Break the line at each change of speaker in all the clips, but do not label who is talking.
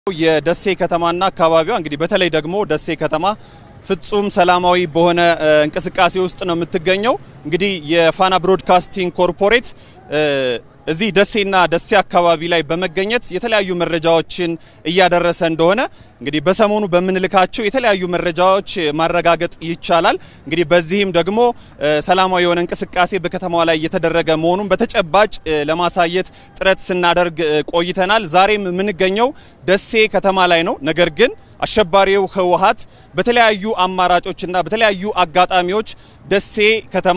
የደሴ ከተማና አካባቢዋ እንግዲህ በተለይ ደግሞ ደሴ ከተማ ፍጹም ሰላማዊ በሆነ እንቅስቃሴ ውስጥ ነው የምትገኘው። እንግዲህ የፋና ብሮድካስቲንግ ኮርፖሬት እዚህ ደሴና ደሴ አካባቢ ላይ በመገኘት የተለያዩ መረጃዎችን እያደረሰ እንደሆነ እንግዲህ በሰሞኑ በምንልካቸው የተለያዩ መረጃዎች ማረጋገጥ ይቻላል። እንግዲህ በዚህም ደግሞ ሰላማዊ የሆነ እንቅስቃሴ በከተማዋ ላይ እየተደረገ መሆኑን በተጨባጭ ለማሳየት ጥረት ስናደርግ ቆይተናል። ዛሬም የምንገኘው ደሴ ከተማ ላይ ነው። ነገር ግን አሸባሪው ህወሓት በተለያዩ አማራጮችና በተለያዩ አጋጣሚዎች ደሴ ከተማ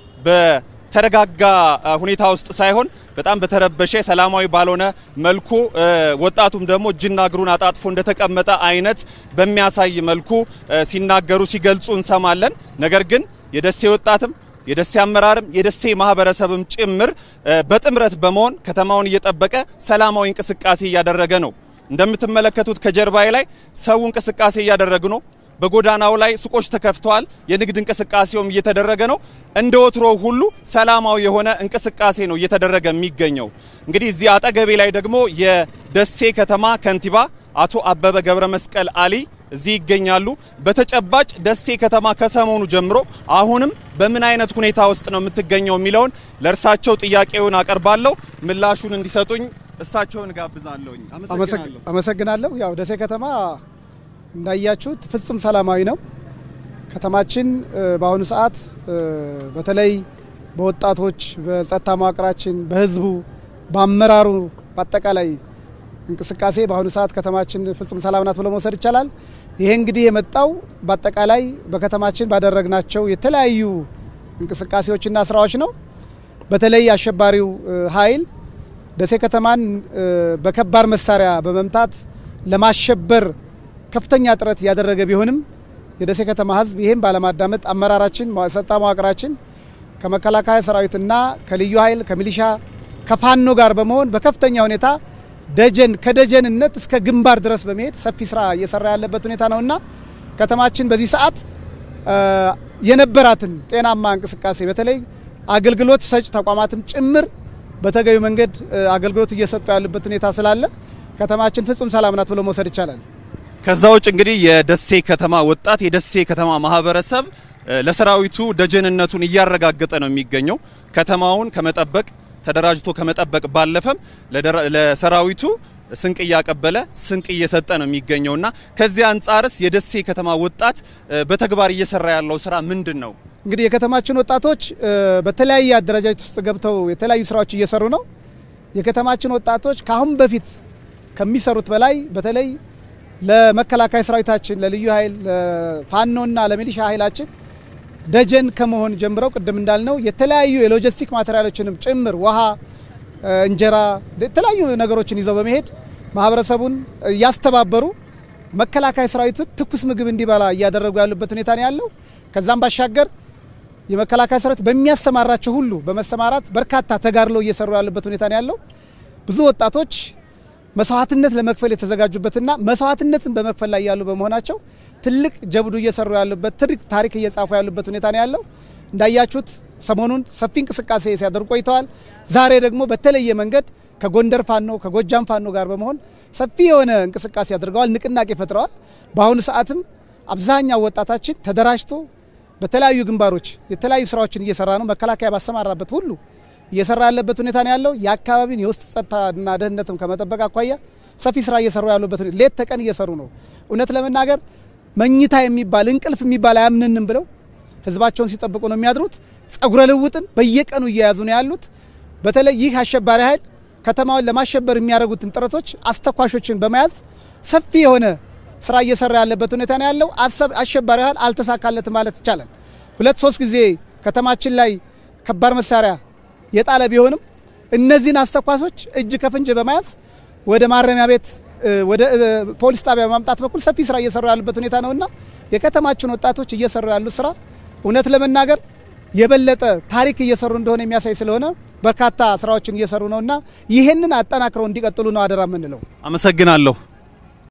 በተረጋጋ ሁኔታ ውስጥ ሳይሆን በጣም በተረበሸ ሰላማዊ ባልሆነ መልኩ ወጣቱም ደግሞ እጅና እግሩን አጣጥፎ እንደተቀመጠ አይነት በሚያሳይ መልኩ ሲናገሩ ሲገልጹ እንሰማለን። ነገር ግን የደሴ ወጣትም የደሴ አመራርም የደሴ ማህበረሰብም ጭምር በጥምረት በመሆን ከተማውን እየጠበቀ ሰላማዊ እንቅስቃሴ እያደረገ ነው። እንደምትመለከቱት ከጀርባዬ ላይ ሰው እንቅስቃሴ እያደረጉ ነው። በጎዳናው ላይ ሱቆች ተከፍተዋል። የንግድ እንቅስቃሴውም እየተደረገ ነው። እንደ ወትሮ ሁሉ ሰላማዊ የሆነ እንቅስቃሴ ነው እየተደረገ የሚገኘው። እንግዲህ እዚህ አጠገቤ ላይ ደግሞ የደሴ ከተማ ከንቲባ አቶ አበበ ገብረ መስቀል አሊ እዚህ ይገኛሉ። በተጨባጭ ደሴ ከተማ ከሰሞኑ ጀምሮ አሁንም በምን አይነት ሁኔታ ውስጥ ነው የምትገኘው የሚለውን ለእርሳቸው ጥያቄውን አቀርባለሁ። ምላሹን እንዲሰጡኝ እሳቸውን ጋብዛለሁኝ።
አመሰግናለሁ። ያው ደሴ ከተማ እንዳያችሁት ፍጹም ሰላማዊ ነው። ከተማችን በአሁኑ ሰዓት በተለይ በወጣቶች፣ በጸጥታ መዋቅራችን፣ በህዝቡ፣ በአመራሩ በአጠቃላይ እንቅስቃሴ በአሁኑ ሰዓት ከተማችን ፍጹም ሰላም ናት ብሎ መውሰድ ይቻላል። ይሄ እንግዲህ የመጣው በአጠቃላይ በከተማችን ባደረግናቸው የተለያዩ እንቅስቃሴዎችና ስራዎች ነው። በተለይ አሸባሪው ኃይል ደሴ ከተማን በከባድ መሳሪያ በመምታት ለማሸበር ከፍተኛ ጥረት እያደረገ ቢሆንም የደሴ ከተማ ህዝብ ይህም ባለማዳመጥ አመራራችን፣ ጸጥታ መዋቅራችን ከመከላከያ ሰራዊትና ከልዩ ኃይል ከሚሊሻ ከፋኖ ጋር በመሆን በከፍተኛ ሁኔታ ደጀን ከደጀንነት እስከ ግንባር ድረስ በመሄድ ሰፊ ስራ እየሰራ ያለበት ሁኔታ ነውና ከተማችን በዚህ ሰዓት የነበራትን ጤናማ እንቅስቃሴ በተለይ አገልግሎት ሰጭ ተቋማትም ጭምር በተገቢ መንገድ አገልግሎት እየሰጡ ያሉበት ሁኔታ ስላለ ከተማችን ፍጹም ሰላም ናት ብሎ መውሰድ ይቻላል።
ከዛ ውጭ እንግዲህ የደሴ ከተማ ወጣት የደሴ ከተማ ማህበረሰብ ለሰራዊቱ ደጀንነቱን እያረጋገጠ ነው የሚገኘው። ከተማውን ከመጠበቅ ተደራጅቶ ከመጠበቅ ባለፈም ለሰራዊቱ ስንቅ እያቀበለ ስንቅ እየሰጠ ነው የሚገኘውና ከዚህ አንጻርስ የደሴ ከተማ ወጣት በተግባር እየሰራ ያለው ስራ ምንድን ነው?
እንግዲህ የከተማችን ወጣቶች በተለያየ አደረጃጀት ውስጥ ገብተው የተለያዩ ስራዎች እየሰሩ ነው። የከተማችን ወጣቶች ከአሁን በፊት ከሚሰሩት በላይ በተለይ ለመከላከያ ሰራዊታችን፣ ለልዩ ኃይል፣ ለፋኖና ለሚሊሻ ኃይላችን ደጀን ከመሆን ጀምረው ቅድም እንዳልነው የተለያዩ የሎጂስቲክ ማቴሪያሎችንም ጭምር ውሃ፣ እንጀራ፣ የተለያዩ ነገሮችን ይዘው በመሄድ ማህበረሰቡን እያስተባበሩ መከላከያ ሰራዊቱን ትኩስ ምግብ እንዲበላ እያደረጉ ያሉበት ሁኔታ ነው ያለው። ከዛም ባሻገር የመከላከያ ሰራዊት በሚያሰማራቸው ሁሉ በመሰማራት በርካታ ተጋድሎ እየሰሩ ያሉበት ሁኔታ ነው ያለው። ብዙ ወጣቶች መስዋዕትነት ለመክፈል የተዘጋጁበትና መስዋዕትነትን በመክፈል ላይ ያሉ በመሆናቸው ትልቅ ጀብዱ እየሰሩ ያሉበት ትልቅ ታሪክ እየጻፉ ያሉበት ሁኔታ ነው ያለው። እንዳያችሁት ሰሞኑን ሰፊ እንቅስቃሴ ሲያደርጉ ቆይተዋል። ዛሬ ደግሞ በተለየ መንገድ ከጎንደር ፋኖ ከጎጃም ፋኖ ጋር በመሆን ሰፊ የሆነ እንቅስቃሴ አድርገዋል፣ ንቅናቄ ፈጥረዋል። በአሁኑ ሰዓትም አብዛኛው ወጣታችን ተደራጅቶ በተለያዩ ግንባሮች የተለያዩ ስራዎችን እየሰራ ነው። መከላከያ ባሰማራበት ሁሉ እየሰራ ያለበት ሁኔታ ነው ያለው። የአካባቢን የውስጥ ጸጥታና ደህንነትም ከመጠበቅ አኳያ ሰፊ ስራ እየሰሩ ያሉበት ሌት ተቀን እየሰሩ ነው። እውነት ለመናገር መኝታ የሚባል እንቅልፍ የሚባል አያምንንም ብለው ህዝባቸውን ሲጠብቁ ነው የሚያድሩት። ጸጉረ ልውጥን በየቀኑ እየያዙ ነው ያሉት። በተለይ ይህ አሸባሪ ኃይል ከተማውን ለማሸበር የሚያደርጉትን ጥረቶች አስተኳሾችን በመያዝ ሰፊ የሆነ ስራ እየሰራ ያለበት ሁኔታ ነው ያለው። አሸባሪ ኃይል አልተሳካለትም ማለት ይቻላል። ሁለት ሶስት ጊዜ ከተማችን ላይ ከባድ መሳሪያ የጣለ ቢሆንም እነዚህን አስተኳሾች እጅ ከፍንጅ በመያዝ ወደ ማረሚያ ቤት ወደ ፖሊስ ጣቢያ በማምጣት በኩል ሰፊ ስራ እየሰሩ ያሉበት ሁኔታ ነውና የከተማችን ወጣቶች እየሰሩ ያሉት ስራ እውነት ለመናገር የበለጠ ታሪክ እየሰሩ እንደሆነ የሚያሳይ ስለሆነ በርካታ ስራዎችን እየሰሩ ነውና ይህንን አጠናክረው እንዲቀጥሉ ነው አደራ የምንለው።
አመሰግናለሁ።